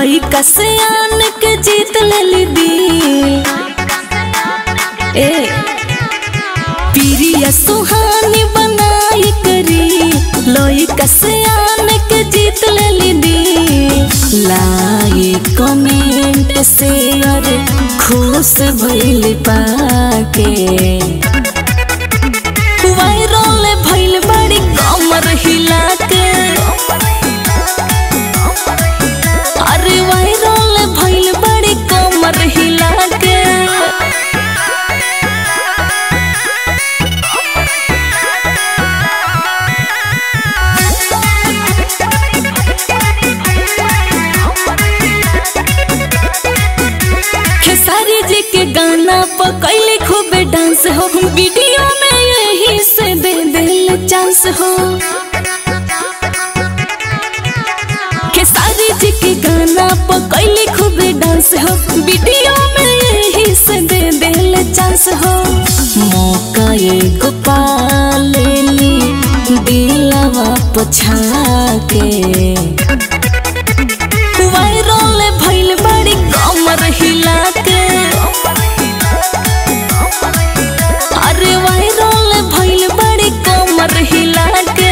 लइका से आन के जीत लेली दिल ए प्रिया सुहानी बनाई करी लइका से आन के जीत लेली दिल लाइक कमेंट शेयर खुश भइल पाके वायरल भइल बड़ी कमर हिला के अरे वायरल भइल बड़ी कमर हिला के खेसारी जी के गाना पर कैले खूबे डांस हो वीडियो में यही से दे दिल चांस हो खेसारी जी के गाना पर कैले खूबे डांस हो वीडियो में यही से दे दिल चांस हो मौका एगो पा लेली दिलवा पछा के वायरल भइल बड़ी कमर हिला के अरे वायरल भइल बड़ी कमर हिला के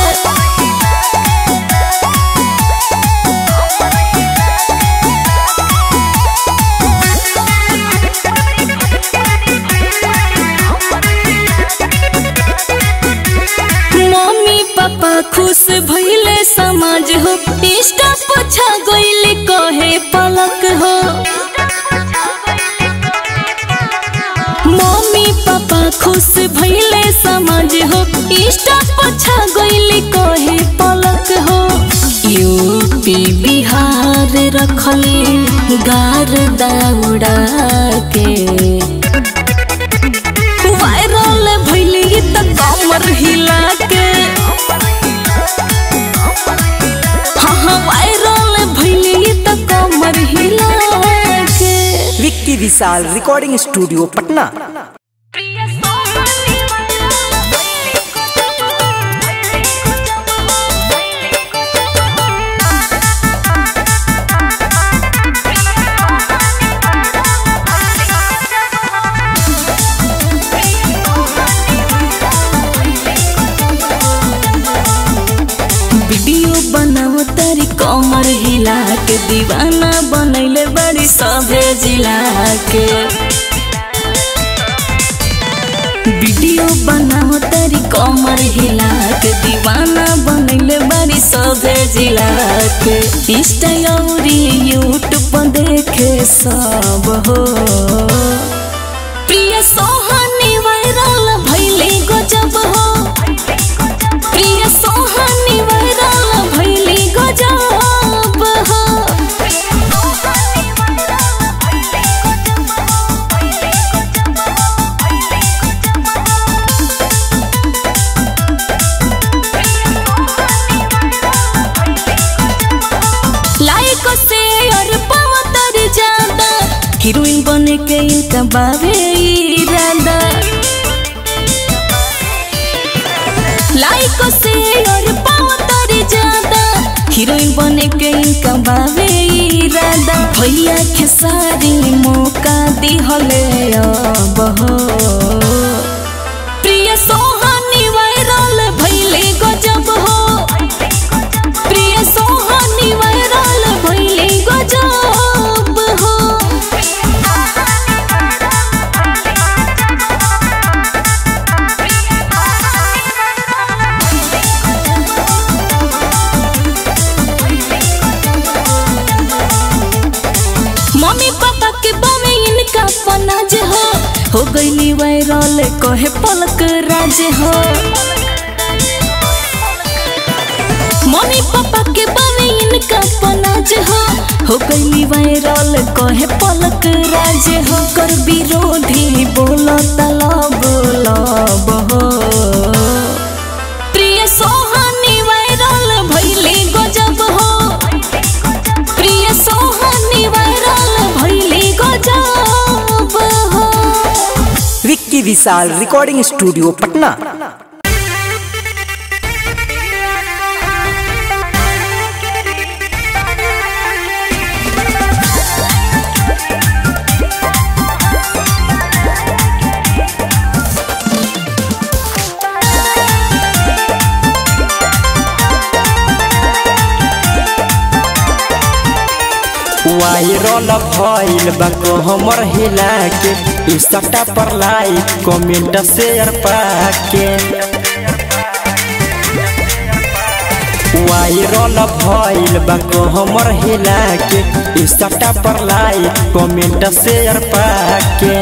मम्मी पापा खुश भइले समाज हो इंस्टा पोछा गइले कहे पलक हो मम्मी पापा खुश भइले समाज हो इंस्टा पोछा गइले कहे पलक हो यूपी बिहार रखले गार दौड़ा के वायरल भइली त कमर हिला के हाँ हाँ वायरल भइली त कमर हिला के Vicky Vishal recording studio Patna video बनाओ तारी कमर हिला के दीवाना बनैले बड़ी सभे जिला के वीडियो बनाओ तारी कमर हिला के दीवाना बनैले बड़ी सभे जिला के इंस्टा और यूट्यूब पर देखे सब हो प्रिय सोहानी वायरल भइले गजब हो प्रिय सोहानी वायरल भइले गजब हो लाइक शेयर पावतर ज्यादा हीरोइन बने के इनका बाबे इरादा लाइक शेयर पावतर ज्यादा हीरोइन बने के इनका बाबे इरादा भैया खेसारी मौका दिहले अब हो प्रिय सोहानी वायरल भइले गजब हो प्रिय सोहानी वायरल भइले गजब हो मम्मी पापा के बामे इनका पनाज हो हो गईली वायरल कहे पलक राज हो मम्मी पापा के बामे इनका पनाज हो हो गईली वायरल कहे पलक राज हो कर विरोधी बोलो तलब लब हो प्रिय सोहानी वायरल भइले गजब हो प्रिय सोहानी वायरल भइले गजब हो Vicky Vishal recording studio Patna viral भइल बा हमर हिला के इंस्टा पर लाइक कमेंट शेयर पाके वायरल भइल बा हमर हिला के इंस्टा पर लाइक कमेंट शेयर पाके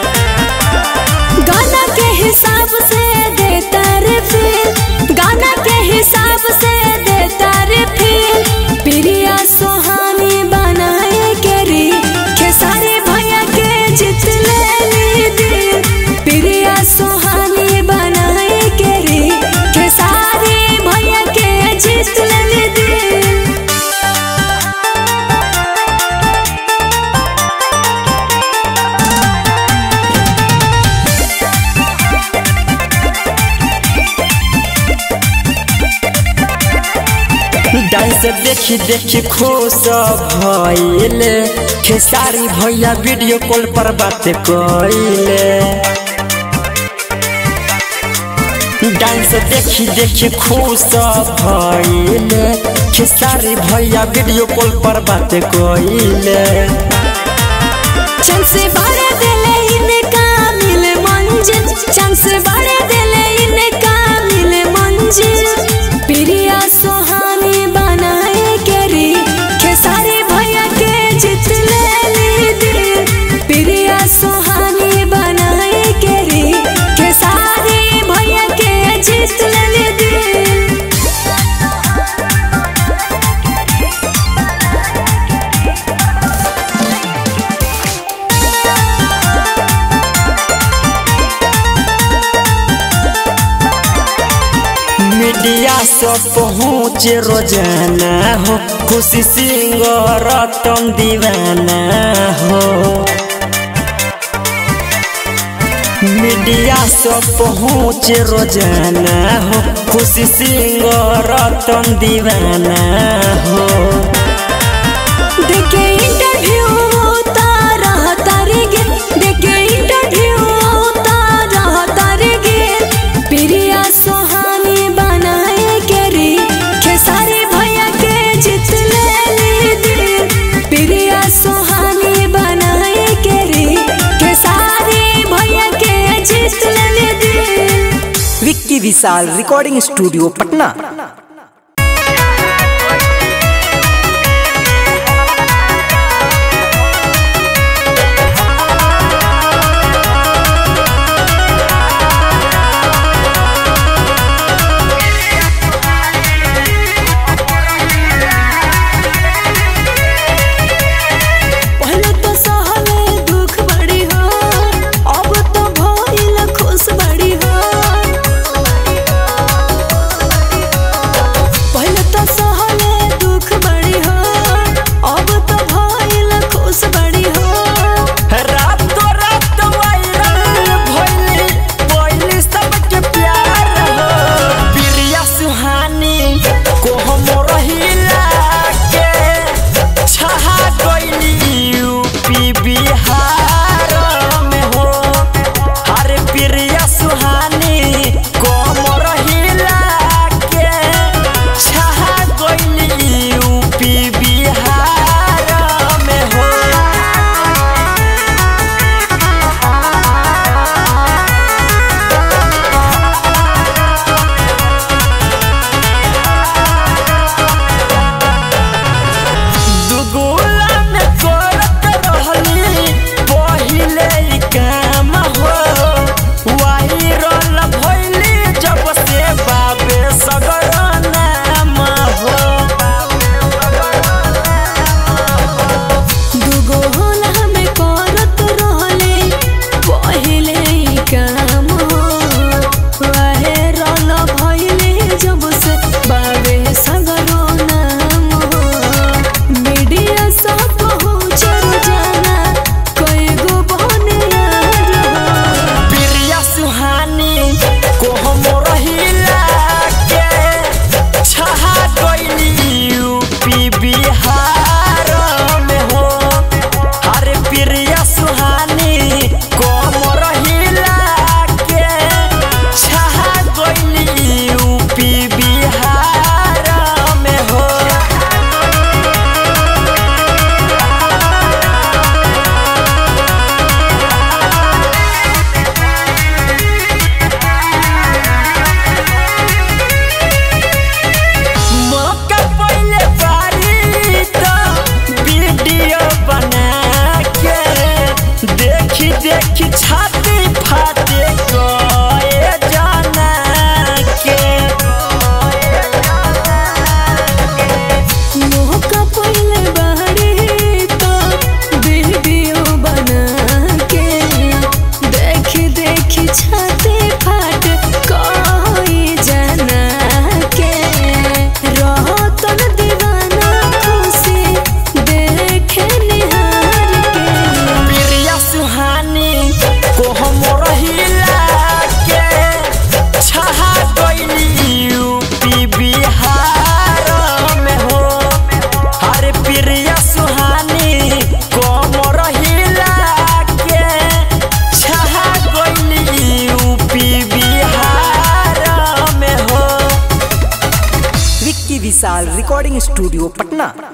गाना के हिसाब से देता रे फील गाना के हिसाब से देता रे फील प्रिया सोहानी बनाए के री खेसारी भैया के जीत ले दिल प्रिया सोहानी बनाए के री खेसारी भैया के जीत ले दिल डांस देखी देखी खुश भइले खेसारी भैया वीडियो कॉल पर बात कइले डांस देखी देखी खुश भइले खेसारी भैया वीडियो कॉल पर बात कइले चांस बड़े दिले इनका मिले मंजिल चांस बड़े दिले इनका मिले मंजिल प्रिया सोहानी बनाए के री खेसारी भैया के जीत ले दिल प्रिया सोहानी बनाए के री खेसारी भैया के जीत ले दिल मीडिया सब पहुँच रोजाना हो खुशी सिंह रतन दीवाना हो मीडिया सब पहुँच रोजाना हो खुशी सिंह रतन दीवाना हो देखे इंटरव्यू तारा तारे गे देखे इंटरव्यू तारा तारे गे प्रिया सोहानी बनाए के री खेसारी भैया के जीत ले दिल प्रिया सोहानी बनाए के री खेसारी भैया के जीत ले दिल विक्की विशाल रिकॉर्डिंग स्टूडियो पटना पहले तो सहले दुख बड़ी हो अब तो भइल खुश बड़ी हो स्टूडियो पटना